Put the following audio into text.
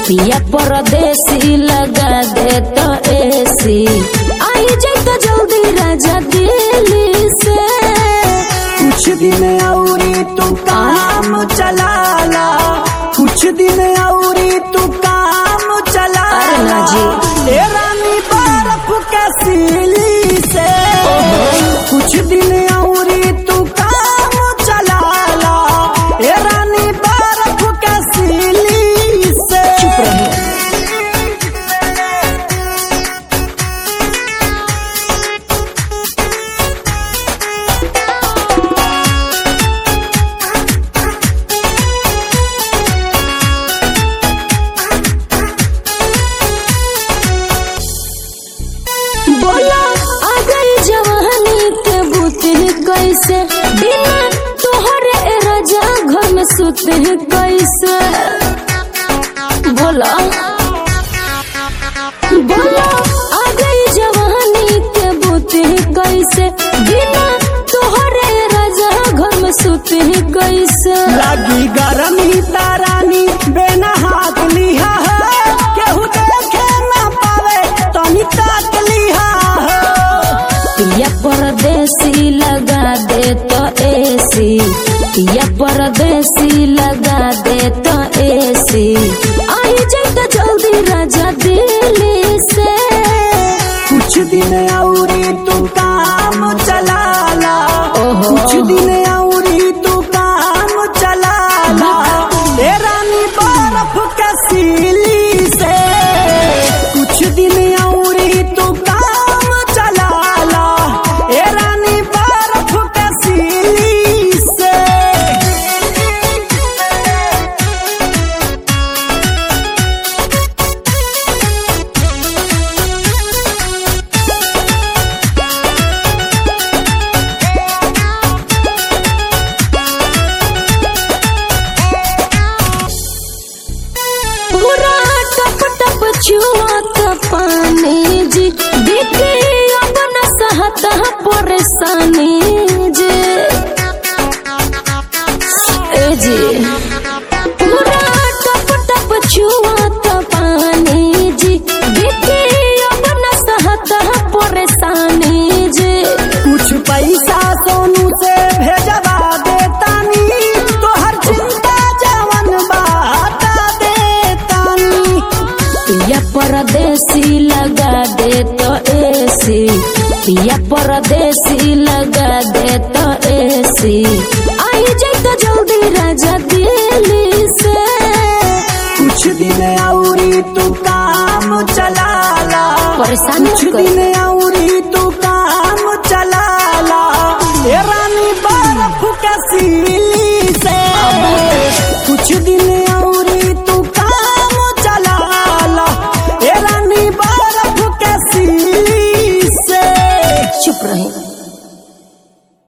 पिया परदेसी लगा दे तो एसी आई जाए तो जल्दी राजा दिल्ली से कुछ दिन औरी तू काम चलाला कुछ दिन औरी तू काम चलाला अरे ना जी। ए रानी बर्फ के सीली से कुछ दिन औरी तू काम चलाला ए रानी बर्फ के सीली से चुप रहो बोला आ गई जवानी के बुते कैसे बिना तोहरे ए राजा घर में सुते कैसे बोला बोला आ गई जवानी के बुते कैसे बिना तोहरे ए राजा घर में सुते कैसे लगी गरमी तारानी बेना हाथ लिहा है केहू देखे ना पावे तनी ताक लिहा है पिया परदेसी लगा दे तो एसी पिया परदेसी लगा दे तो एसी आई जाए तो जल्दी राजा दिल्ली से कुछ दिन औरी तू काम चलाला ओहो। कुछ दिन औरी तू काम चलाला ए रानी बर्फ के सीली से कुछ दिन औरी तू काम चलाला ए रानी बर्फ के सीली से पूरा टप टप छुआ का पानी जी बीते अब न सहता परेशानी जी ए जी पूरा टप टप छुआ का पानी जी बीते अब न सहता परेशानी जी कुछ पैसा सोनू से भेजवा देतानी तोहर चिंता जवन बाता देतानी पिया परदेसी लगा दे तो एसी पिया परदेसी लगा दे तो एसी आई जाए तो जल्दी राजा दिल्ली से कुछ दिन औरी तू काम चलाला परेशान कुछ मत कर। दिन औरी तू काम चलाला ए रानी बर्फ के सी